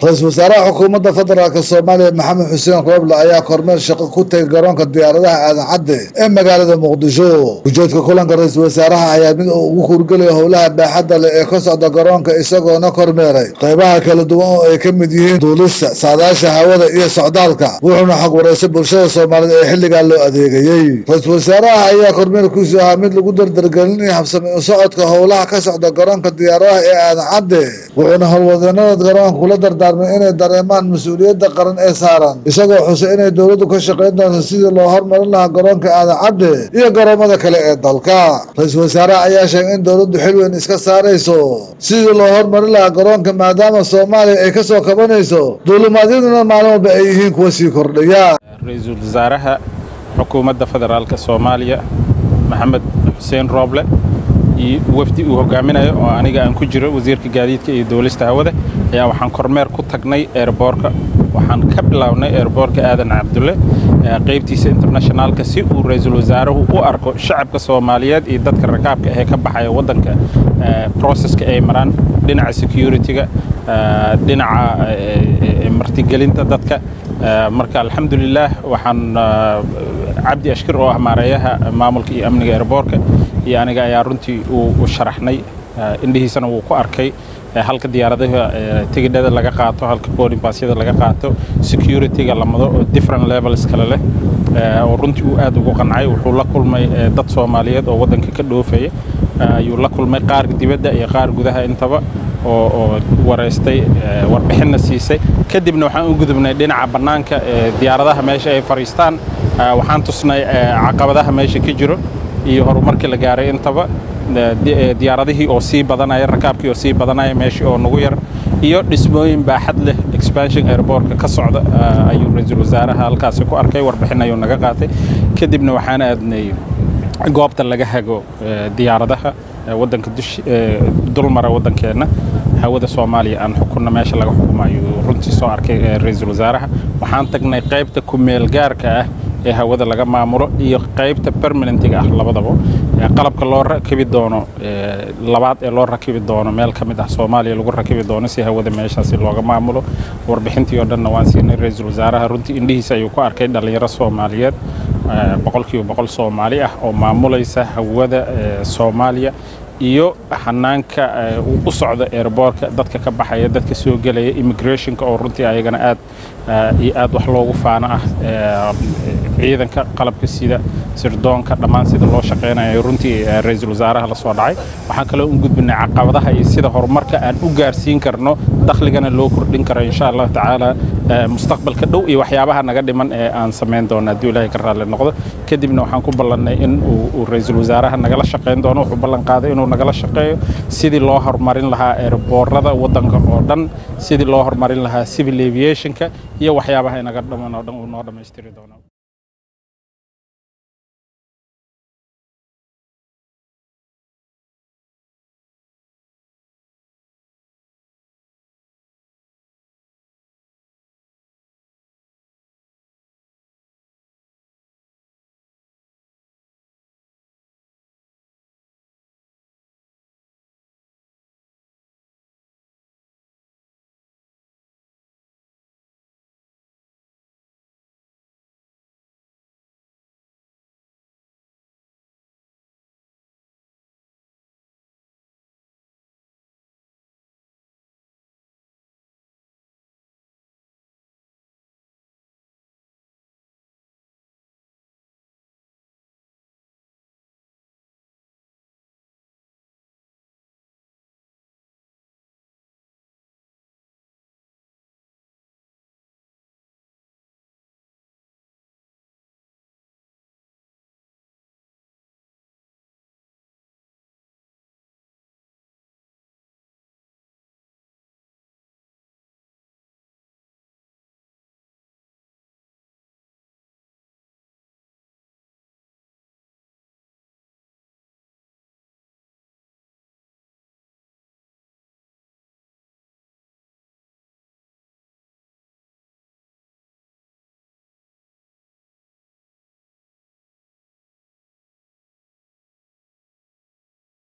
ra-iisul wasaaraha xukuumadda federaalk soomaaliya maxamed xuseen rooble ayaa kormeer shaqo ku tegay garoonka diyaaradaha aadan cadde ee magaalada muqdisho ujeedka kulanka ra-iisul wasaaraha ayaa mid uu ugu hurgelaya howlaha baaxadda leh ee ka socda garoonka isagoona kormeeray qaybaha kala duwan oo ay ka mid yihiin duulista saadaasha hawada iyo socdaalka wuxuuna xog wareysay bulshada soomaaliyed ee xilligaa loo adeegayey ra-iisul wasaaraha ayaa kormeerkiisu ahaa mid lagu dardargelinaya habsami u socodka howlaha ka socda garoonka diyaaradaha ee aadan cadde wuxuuna howlwadeenada garoonka kula dardaarmay inay dareemaan mas-uuliyadda qaran ee saaran isagoo xusay inay dowladdu ka shaqayn doonto sidii loo hormarin lahaa garoonka aadan cadde iyo garoomada kale ee dalka ra-iisul wasaaraha ayaa sheegay in dowladdu xil weyn iska saarayso sidii loo hormarin lahaa garoonka maadaama soomaaliya ay ka soo kabanayso duulimaadyaduna maalin walba ay yihiin kuwa sii kordhaya ra-iisul wasaaraha xukuumadda federaalka soomaaliya maxamed xuseen rooble iyo wafdi uu hogaaminayo oo aniga aan ku jiro wasiirka gaadiidka iyo duulista hawada ayaa waxaan kormeer ku tagnay eerboorka waxaan ka bilownay eerboorka aadan cabdulle qaybtiisa internationaalka si uu ra-iisul wasaaruhu u arko shacabka soomaaliyeed iyo dadka rakaabka ahee ka baxaya waddanka processka ay maraan dhinaca security-ga dhinaca martigelinta dadka marka alxamdulilaah waxaan cabdi ashkir oo ah maareeyaha maamulka iyo amniga eerboorka iyo aniga ayaa runtii u sharaxnay indhihiisana wuu ku arkay halka diyaaradaha tigidhada laga qaato halka boarding passyada laga qaato security-ga lamado oo different levels kale leh oo runtii uu aad ugu qancay wuxuu la kulmay dad soomaaliyeed oo waddanka ka dhoofaya ayuu la kulmay qaar dibadda iyo qaar gudaha intaba oo oo wareystay warbixinna siisay kadibna waxaan u gudubnay dhinaca bannaanka diyaaradaha meesha ay fadhiistaan waxaan tusnay caqabadaha meesha ka jiro iyo horumarkii la gaaray intaba diyaaradihii oo sii badanaya rakaabkii oo sii badanaya meeshii oo nagu yar iyo dhismooyin baaxad leh expansion airbortka ka socda ayuu ra-iisul wasaaraha halkaasi ku arkay warbixin ayuu naga qaatay kadibna waxaan aadnay goobta laga hago diyaaradaha waddanka dulmara waddankeenna hawada soomaaliya aan xukunna meesha laga xukumo ayuu runtii soo arkay ra-iisul wasaaraha waxaan tagnay qaybta ku-meel gaarka ah ee hawada laga maamulo iyo qaybta permanentiga ah labadaba qalabka loo rakibi doono labaad ee loo rakibi doono meel ka mid ah soomaaliya lagu rakibi doono si hawada meeshaasi looga maamulo warbixintii oo dhanna waan siinay ra-iisul wasaaraha runtii indhihiisa ayuu ku arkay dhallinyaro soomaaliyeed boqolkiiba boqol soomaali ah oo maamulaysa hawada soomaaliya iyo xanaanka uu u socdo airboortka dadka ka baxaya dadka soo gelaya immigrationka oo runtii ayagana aad iyo aad wax loogu faano ah ciidanka qalabka sida sirdoonka dhammaan sida loo shaqaynayo runtii ra-iisul wasaaraha la soo dhacay waxaan kaloo u gudbinay caqabadaha iyo sida horumarka aan u gaarsiin karno dakhligana loo kordhin karo insha allahu tacaala mustaqbalka dhow iyo waxyaabaha naga dhiman ee aan samayn doono hadduu ilaahay ka raalli noqdo kadibna waxaan ku ballannay in uu ra-iisul wasaaraha nagala shaqayn doono wuxuu ballan qaaday inuu nagala shaqeeyo sidii loo horumarin lahaa eerboorada waddanka oo dhan sidii loo horumarin lahaa civil aviationka iyo waxyaabaha inaga dhaman oo dhan uu noo dhammaystiri doono